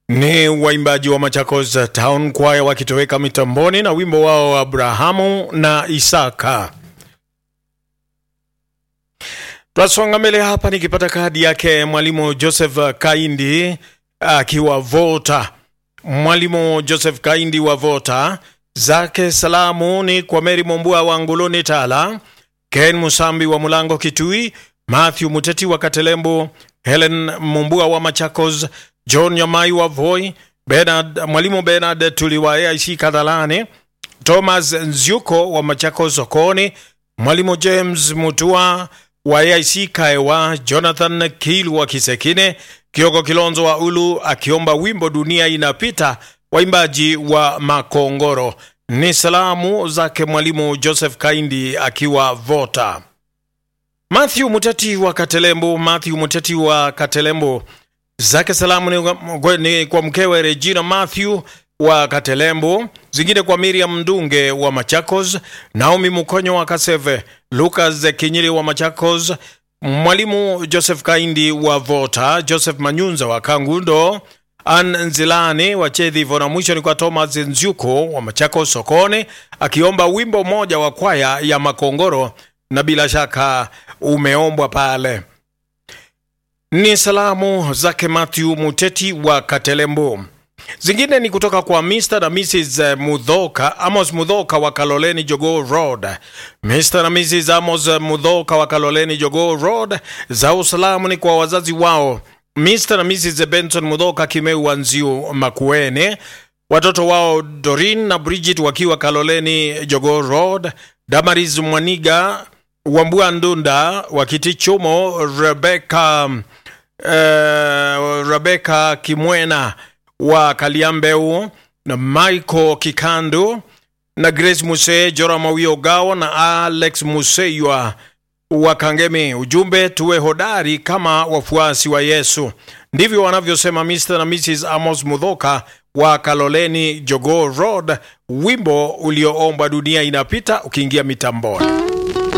Ni waimbaji wa Machakos Town Choir wakitoweka mitamboni na wimbo wao Abrahamu na Isaka. Twasonga mbele hapa nikipata kadi yake mwalimu Joseph Kaindi akiwa Vota. Mwalimu Joseph Kaindi wa Vota, zake salamu ni kwa Meri Mombua wa Nguluni Tala, Ken Musambi wa Mulango Kitui, Matthew Muteti wa Katelembo, Helen Mumbua wa Machakos, John Nyamai wa Voi, Bernard, mwalimu Bernard Tuliwa AIC Kadhalani, Thomas Nzyuko wa Machakos Sokoni, mwalimu James Mutua wa AIC Kaewa, Jonathan Kilu wa Kisekine, Kioko Kilonzo wa Ulu akiomba wimbo dunia inapita, waimbaji wa Makongoro. Ni salamu zake mwalimu Joseph Kaindi akiwa Vota. Matthew Muteti wa Katelembo, Matthew Muteti wa Katelembo, zake salamu ni, ni kwa mkewe Regina Matthew wa Katelembo, zingine kwa Miriam Ndunge wa Machakos, Naomi Mukonyo wa Kaseve, Lucas Kinyiri wa Machakos, mwalimu Joseph Kaindi wa Vota, Joseph Manyunza wa Kangundo, An Nzilani wa Chedhivo, na mwisho ni kwa Thomas Nzyuko wa Machakos Sokone, akiomba wimbo mmoja wa kwaya ya Makongoro, na bila shaka umeombwa pale. Ni salamu zake Matthew Muteti wa Katelembo. Zingine ni kutoka kwa Mr. na Mrs. Mudhoka, Amos Mudhoka wa Kaloleni Jogoo Road. Mr. na Mrs. Amos Mudhoka wa Kaloleni Jogoo Road, za usalamu ni kwa wazazi wao Mr. na Mrs. Benson Mudhoka Kimeu wa Nziu Makuene, watoto wao Dorin na Bridget wakiwa Kaloleni Jogoo Road, Damaris Mwaniga Wambua Ndunda wa Kitichumo, Rebecca, uh, Rebecca Kimwena wa Kaliambeu na Michael Kikandu na Grace Muse, Jora Mawio Gawa na Alex Museywa wa Kangemi. Ujumbe, tuwe hodari kama wafuasi wa Yesu. Ndivyo wanavyosema Mr. na Mrs. Amos Mudhoka wa Kaloleni Jogoo Road, wimbo ulioombwa dunia inapita ukiingia mitamboni.